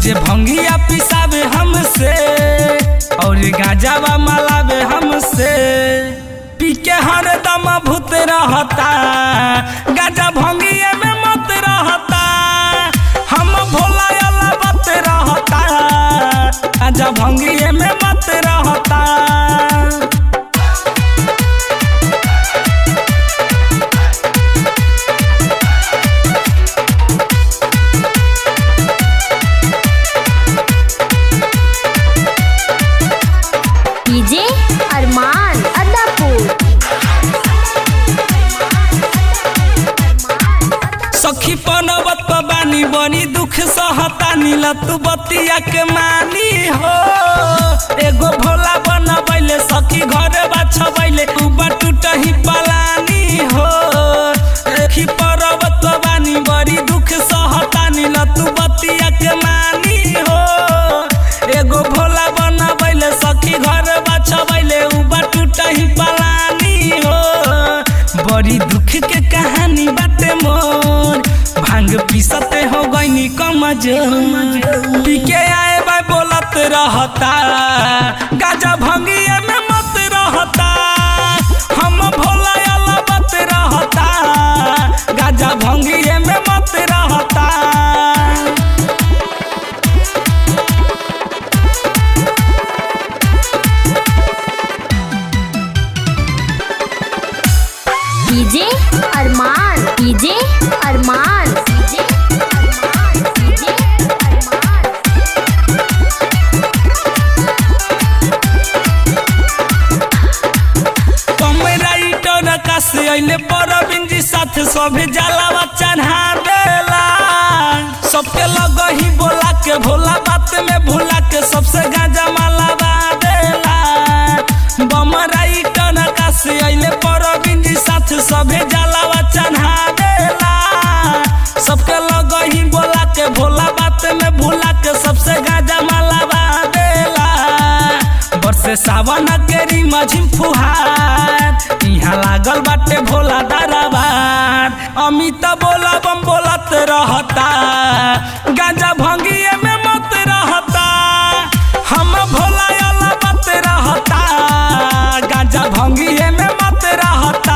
रोजे भंगिया पिसावे हमसे और गांजावा मलावे हमसे पी के हरदम भूत रहता गांजा भंगिया में मत रहता हम भोला अला मत रहता गांजा भंगिया में मत रहता डीजे अरमान अदापुर सखी पनवत बानी बनी दुख सहतानी लतु बतिया के मानी हो एगो भोला बनबैले सखी घर बाछबैले उबा टूटही पलानी हो सखी पर्वत बानी बड़ी दुख सहतानी लतु बतिया के मानी हो एगो भोला बनबैले सखी घर बाछबैले उबा टूटही पलानी हो बड़ी दुख के कहानी बाटे मोर भांग पीसते हो गईनी कमजोर पी के आए बा बोलत रहता गाजा भंगिए में मत रहता हम भोला अला बत रहता गाजा भंगिए में मत रहता DJ Arman DJ Arman DJ Arman DJ Arman कमराइटर कासे अइले परबिन जी साथ सभे जलावा चढ़ा देला सबके लगही बोला के भोला बात में भूला के सबसे गाजा मालावा देला बमराइटर कासे अइले परबिन जी साथ सभे जलावा चढ़ा देला सबके लगही बोला के भोला बात में भूला के सबसे गाजा मालावा देला बरसे सावन केरी मझिम फुहार इहाँ लागल बाटे भोला दरबार अमित बोला बम बोलत रहता गांजा भंगिए में मत रहता हम भोला अला मत रहता गांजा भंगिए में मत रहता